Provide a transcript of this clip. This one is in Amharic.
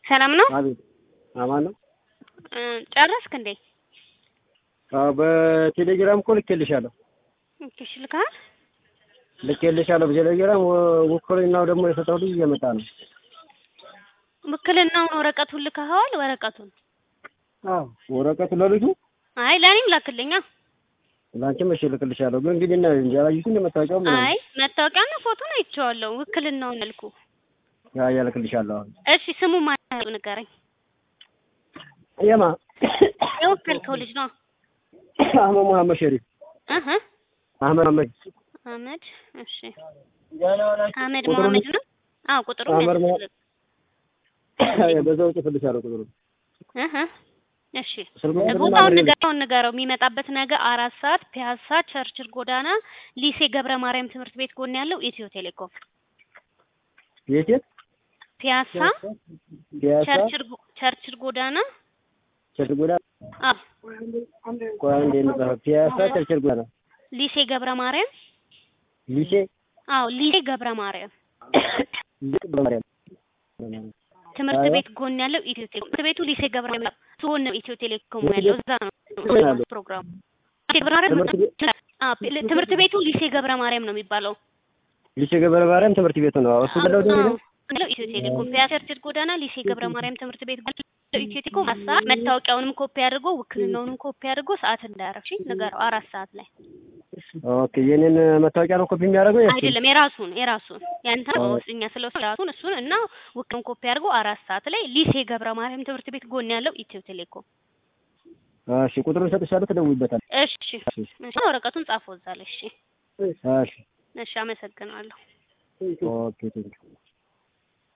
ሰላም ነው? አቤት አማን ነው። እ ጨረስክ እንዴ? አዎ በቴሌግራም እኮ ልኬልሻለሁ እሺ ልካል። ልኬልሻለሁ በቴሌግራም ወ- ውክልናው ደግሞ የሰጠው ልጅ እየመጣ ነው። ውክልናውን ወረቀቱን ልከኸዋል? ወረቀቱን አዎ ወረቀቱ ለልጁ አይ ለእኔም ላክልኛ። ላንቺም እሺ እልክልሻለሁ። ግን እንግዲህ እና እንጂ አላየሽም እንደመታወቂያው ምናምን አይ መታወቂያና ፎቶን አይቼዋለሁ። ውክልናውን ልኩ። ያ ያልክልሻለሁ። አሁን እሺ ስሙ ማን ነው ንገረኝ። የማ የወከልከው ልጅ ነው? አህመድ መሐመድ ሸሪፍ እህ አህመድ መሐመድ አህመድ። እሺ አህመድ ቁጥሩን- መሐመድ ነው? አዎ ቁጥሩ አህመድ መሐመድ በዛው ጽፍልሻለሁ ቁጥሩ እህ እሺ ስልክ ቁጥሩን ቦታውን አብሬ ንገረው ንገረው። የሚመጣበት ነገ አራት ሰዓት ፒያሳ ቸርችል ጎዳና ሊሴ ገብረ ማርያም ትምህርት ቤት ጎን ያለው ኢትዮ ቴሌኮም የት የት ፒያሳ ፒያሳ ቸርችል ጎ- ቸርችል ጎዳና ቸርችል ጎዳና አዎ ቆይ አንዴ እንጻፈው ፒያሳ ቸርችል ጎዳና ሊሴ ገብረ ማርያም ሊሴ አዎ ሊሴ ገብረ ማርያም ሊሴ በማርያም ትምህርት አዎ። ቤት ጎን ያለው ኢትዮ ቴሌኮም ትምህርት ቤቱ ሊሴ ገብረ ማርያም ሲሆን ነው ኢትዮ ቴሌኮም ትምህርት ያለው ቤት- እዛ ነው ያለው? ፕሮግራሙ ሊሴ ገብረ ማርያም ትምህርት ቤት አዎ ፕ- ትምህርት ቤቱ ሊሴ ገብረ ማርያም ነው የሚባለው ሊሴ ገብረ ማርያም ትምህርት ቤቱ ነው። እሱ ብለው ደግሞ አዎ፣ ያለው ኢትዮ ቴሌኮም ፒያሳ ቸርችል ጎዳና ሊሴ ገብረ ማርያም ትምህርት ቤት ጎን ያለው ኢትዮ ቴሌኮም አራት ሰዓት መታወቂያውንም ኮፒ አድርጎ ውክልናውንም ኮፒ አድርጎ ሰዓት እንዳያረፍ እሺ ንገረው አራት ሰዓት ላይ ኦኬ የኔን መታወቂያ ነው ኮፒ የሚያደርገው የእሱን? አይደለም የራሱን የራሱን ያንተ አዎ። እኛ ስለ ራሱን እሱን እና ውክልን ኮፒ አድርጎ አራት ሰዓት ላይ ሊሴ ገብረ ማርያም ትምህርት ቤት ጎን ያለው ኢትዮ ቴሌኮም እሺ ቁጥሩን እሰጥሻለሁ ትደውይበታል። እሺ እሺ ወረቀቱን ጻፈው እዛ ላይ እሺ እሺ እሺ አመሰግናለሁ ኦኬ ቴንኪው